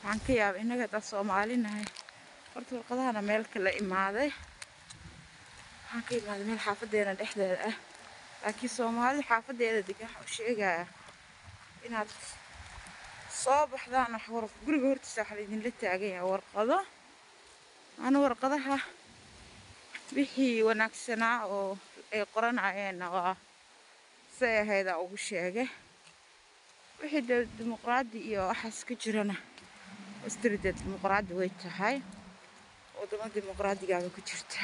waxaan ka yaabay innaga haddaan soomaalinahay horta warqadahana meel kala imaaday waxaan ka imaaday meel xaafadeena dhexdeeda ah laakiin soomaalida xaafadeeda degan waxaa u sheegaya inaad soo baxdaan wax war guriga hortiisa waxaa laydinla taagan yahay warqado ana warqadaha wixii wanaagsanaa oo ay qoranayeenna waa say ahaydaan ugu sheegay wixii de dimuqraadi iyo waxaas ka jirana astrida dimuqraadi way tahay wadamo dimuqraadigaaba ku jirta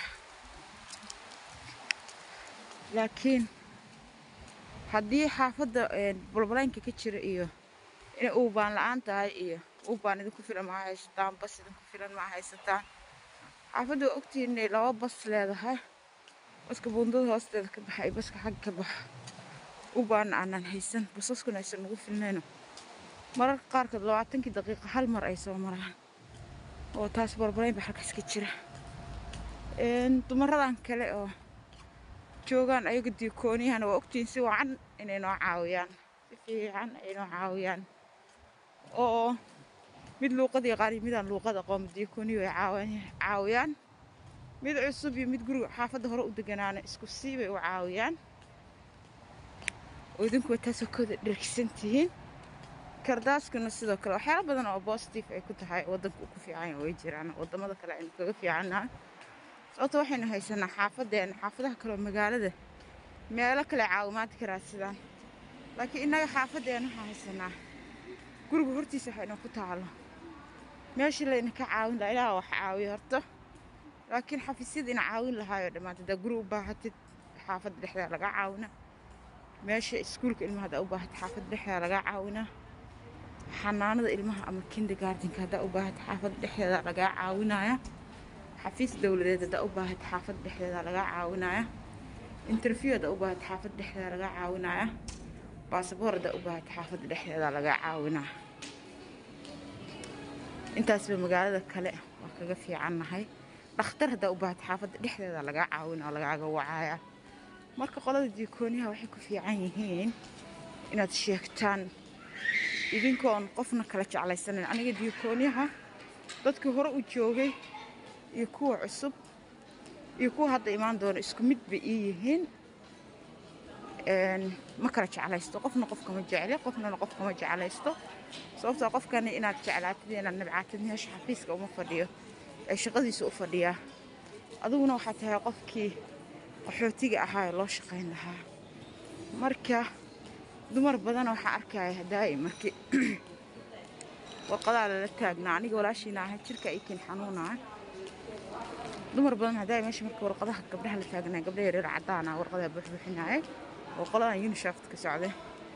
laakiin haddii xaafadda balbalaynka ka jira iyo inay uubaan la-aan tahay iyo uubaan idinku filan maa haysataan bas idinku filan maa haysataan xaafadda waa ogtihiin inay laba bas leedahay baska buundada hoosteeda ka baxa iyo baska xagga ka baxa ubaana aanan haysan basaskuna aysan nagu filnayno mararka qaarkood labaatankii daqiiqa hal mar ay soo maraan oo taas barbarayn ba halkaas ka jira dumaradan kale oo joogaan ayaga diikooniyahana waa ogtihiin si wacan inay noo caawiyaan si fiican ay noo caawiyaan oo mid luuqad yaqaan iyo midaan luuqad aqoon diikooniyo ay caawiyaan mid cusub iyo mid guriga xaafadda hore u deganaana isku sii bay u caawiyaan oo idinku taasoo kooda dhergsan tihiin kardaaskuna sidoo kale waxyaalo badan oo bositive ay ku tahay waddanka uu ku fiican way jiraan waddamada kale aynu kaga fiicannahay sababto waxaynu haysanaa xaafadeena xaafadaha kale oo magaalada meelo kale caawimaad ka raadsadaan laakiin innaga xaafadeena waxaan haysanaa guriga hortiisa waxaynu ku taalo meeshii layna ka caawin lahaa ilaah wax caawiyo horto laakiin xafiisyada ina caawin lahaayoo dhammaanta haddaa guri u baahatid xaafadda dhexdeeda laga caawina meesha iskuulka ilmaha haddaa u baahatid xaafadda dhexdeeda laga caawinaa xanaanada ilmaha ama kindergartenka haddaa u baahatid xaafadda dhexdeeda lagaa caawinaya xafiis dowladeed haddaa u baahatid xaafadda dhexdeeda lagaa caawinaya interview haddaa u baahatid xaafadda dhexdeeda lagaa caawinaya baasaboor haddaa u baahatid xaafadda dhexdeeda lagaa caawinaya intaasba magaalada kale waa kaga fiicannahay dhakhtar haddaa u baahatid xaafadda dhexdeeda lagaa caawina oo lagaaga wacaya marka qolada diikooniyaha waxay ku fiican yihiin inaad sheegtaan idinkoon qofna kala jeclaysanayn aniga diikooniyaha dadkii hore u joogay iyo kuwa cusub iyo kuwa hadda imaan doona isku mid bay ii yihiin ma kala jeclaysto qofna qofkama jecli qofnana qofkama jeclaysto sababtoo qofkani inaad jeclaatid inaad nabcaatid meesha xafiiska uma fadhiyo ee shaqadiisa u fadhiyaa adiguna waxaa tahay qofkii qaxootiga ahaa ee loo shaqayn lahaa marka dumar badan waxaa arkaya daa'im markii warqadaa lala taagnaa aniga walaashiina ahay jirka ikin xanuunaa dumar badan hadaa meesha marka warqadaha gabdhaha la taagnaa gabdha yareer caddaana warqadaa buuxbuuxinaaye oo qoladan unishaft ka socday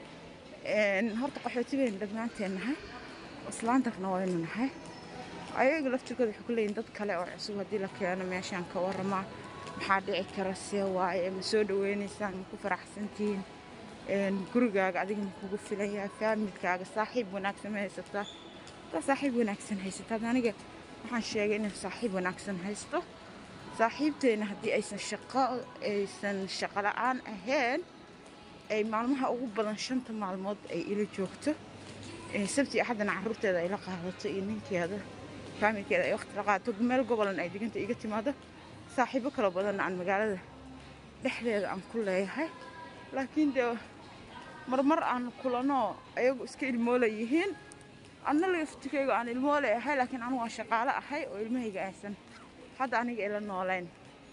horta qaxooti baynu dhammaanteen nahay islaantarna waynu nahay ayaga laftirkooda waxay ku leeyihin dad kale oo cusub haddii la keeno meeshaan ka waramaa maxaa dhici kara see waaye ma soo dhaweynaysaan ma ku faraxsantihiin gurigaaga adiga ma kugu filan yahay faamilkaaga saaxiib wanaagsan ma haysataa hadaa saaxiib wanaagsan haysataa aniga waxaan sheegay inaan saaxiib wanaagsan haysto saaxiibteena haddii aysan shaqo aysan shaqo la-aan ahayn ay maalmaha ugu badan shanta maalmood ay ila joogto sabti axaddana caruurteeda ay la qaadato iyo ninkeeda faamilkeeda ay waqti la qaadato meel gobolan ay diganta iga timaado saaxiibo kala badanna aan magaalada dhexdeeda aan ku leeyahay laakiin dee marmar aan kulanoo ayagu iska ilmoola yihiin anna laftikayga aan ilmoole ahay laakiin anigu aan shaqaalo ahay oo ilmahayga aysan hadda aniga ila noolayn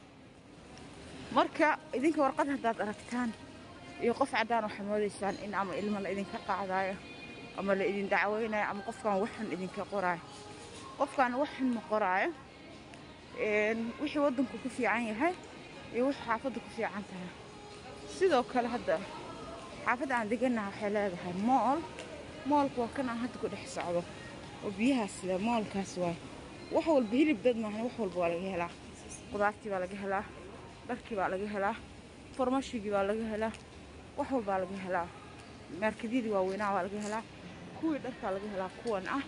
marka idinka warqad haddaad aragtaan iyo qof caddaan waxaa moodaysaan in ama ilmo la idinka qaadaayo ama la idin dacweynayo ama qofkaan waxxun idinka qoraayo qofkaan waxxun ma qoraayo wixii waddanku ku fiican yahay iyo wixii xaafadda ku fiican tahay sidoo kale hadda xaafadda aan degannaha waxay leedahay mool moolka waa kan aan hadda ku dhex socdo oo biyahaas le moolkaas waay wax walba hilib dad maahan wax walba waa laga helaa qudaartii baa laga helaa dharkii baa laga helaa farmashigii baa laga helaa wax walbaa laga helaa maarkadyadii waaweynaa baa laga helaa kuwii dharkaa laga helaa kuwan ah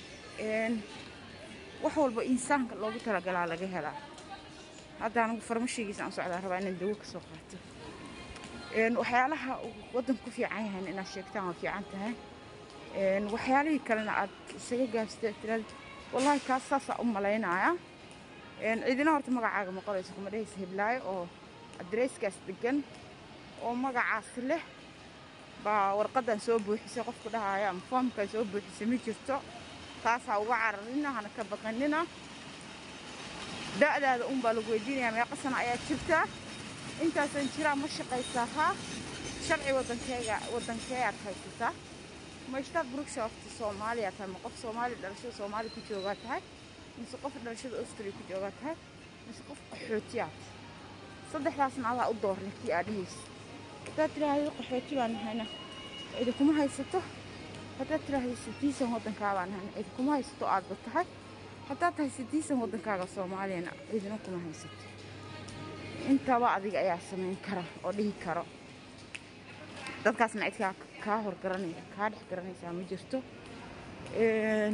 wax walba insaanka loogu talagalaa laga helaa hadda anigu farmashigiisa aan socdaa rabaa inaan dawo ka soo qaato waxyaalaha waddanku ku fiican yahay inaad sheegtaan waa fiican tahay Een, waxyaalihii kalena aad isaga gaabsatay tiraad wallaahi kaas saasaa u malaynaya Een, cidina horta magacaaga ma qorayso kuma dhehaysa hiblaayo oo adresskaas degan oo magacaasi leh baa warqadan soo buuxisay qofku dhahaya ama foomkan soo buuxisay ma jirto taasaa uga cararina hana ka baqanina da'daada un baa lagu weydiinayaa meeqa sano ayaa jirtaa intaasan jiraa ma shaqaysaa haa sharci waddankeega waddankeeyaad haysataa ma ishtaaq brookshaft soomaaliya tahay ma qof soomaali dhalashada soomaali ku joogaa tahay mise qof dhalashada austria ku joogaa tahay mise qof qaxootiyaad saddexdaasna adaa u doornay kii aad dhehaysa haddaad tiraahdo qaxooti baan nahayna cidi kuma haysato haddaad tiraahdo sidiisan waddankaa baan nahayna cidi kuma haysato aadba tahay haddaad tahay sidiisan waddankaaga soomaaliyana cidina kuma haysato intaba adiga ayaa samayn kara oo dhihi karo dadkaasna cid kaa kaa hor garanaysa kaa dhex garanaysaa ma jirto Een,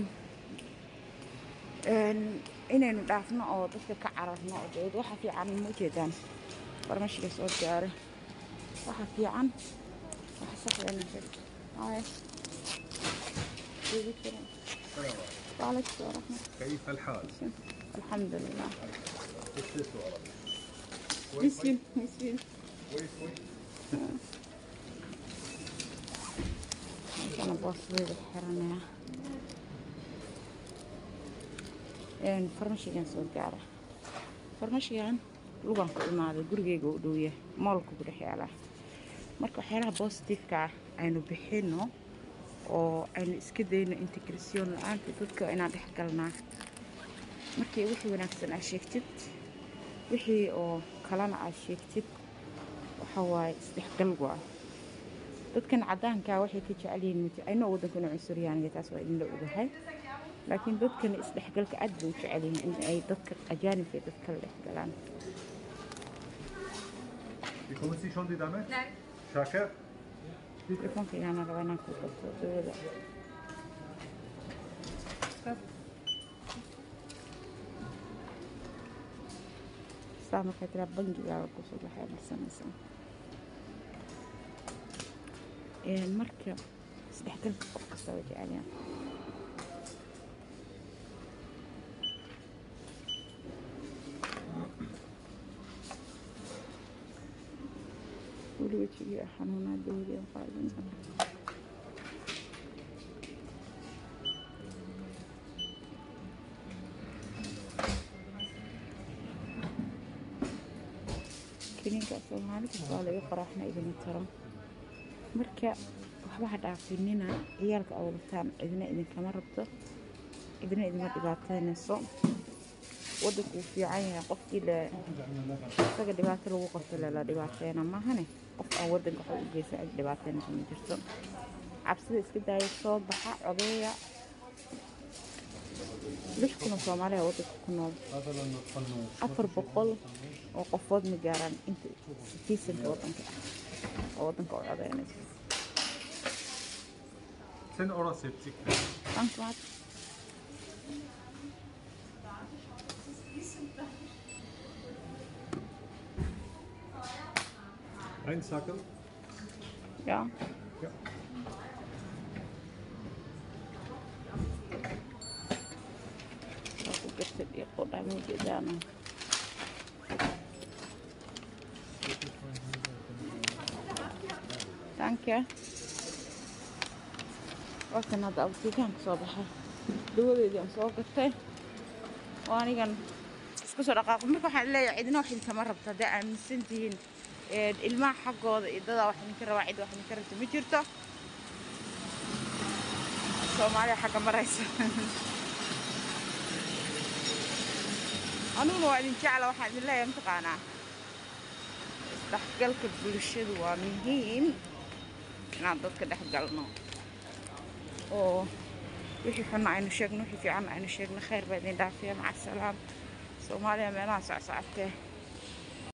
een, inaynu dhaafno oo dadka ka cararno oo dee waxa fiican ma ujeedaan farmashiga soo gaare waxa fiican waxa saxdana haya وعليكم السلام ورحمة كيف الحال؟ الله الحمد لله كيف عربي؟ مسكين مسكين كويس كويس أنا بوصلي الحرنة een farmashigan soo gaara farmashigan lugan ku imaaday gurigeyga u dhow yahay moolka ku dhex yaalaa marka waxyaalaha bositifeka ah aynu bixino oo aynu iska dayno integrasion la-aanta dadka inaan dhex galnaa markii wixii wanaagsan aad sheegtid wixii oo kalena aad sheegtid waxa waaye isdhexgal waa dadkan caddaankaa waxay ka jecel yihiin mid aynoo waddankana cunsuryaaniga taas waa idinla ogahay laakiin dadkani isdhexgalka aad bay u jecel yihiin in ay dadka ajaanibka ay dadka la dhex galaan Bekommen Sie schon die Dame? Nein. Schacke? telefoonka inaana raba inaan ku qabto dawada saa markaa tiraa bangigaaga kusoo baxay marsanaysaa Een, marka isdhexgalka qof kasta waa jecelyahan weli wejigii xanuunaa dawadii aan qaadin kiniinka soomaali kasta waa laga qoraaxna idina taro marka waxba ha dhaafinina ciyaalka awlataan cidina idinkama rabto cidina idima dhibaateynayso waddanku wuu fiican yahay qofkii le isaga dhibaato lagu qabto lela dhibaateena maahane qof aan waddanka wax u geysan cid dhibaateynayso ma jirto cabsida iska daaya soo baxa codeeya lix kuna soomaaliya waddanka ku nool afar boqol oo qofood ma gaaraan inta sitiisanka waddanka ah oo waddanka u codeynaysa 10 Euro 70. Thanks, Matt. Ein Sackel? Ja. Ja. Aku gesit dia kok dah mau jalan. Thank you. Wakan hadda abtigaan ka soo baxay dawadeedii aan soo gatay oo anigan isku soo dhaqaaqo marka waxaan leeyahay cidina wax idinkama rabto hadday aaminsan tihiin een, ilmaha xaggooda iyo dadaa wax idinka rabaa cid wax idinka rabto ma jirto soomaaliya xagga maraysa aniguna waa idin jecla waxaan idin leeyahay mataqaanaa isdhexgalka bulshadu waa muhiim inaan dadka dhex galno oo wixii xunna aynu sheegno wixii fiicanna aynu sheegno khayr baa idin dhaafiya maca salaam soomaaliya meelaha socsocotee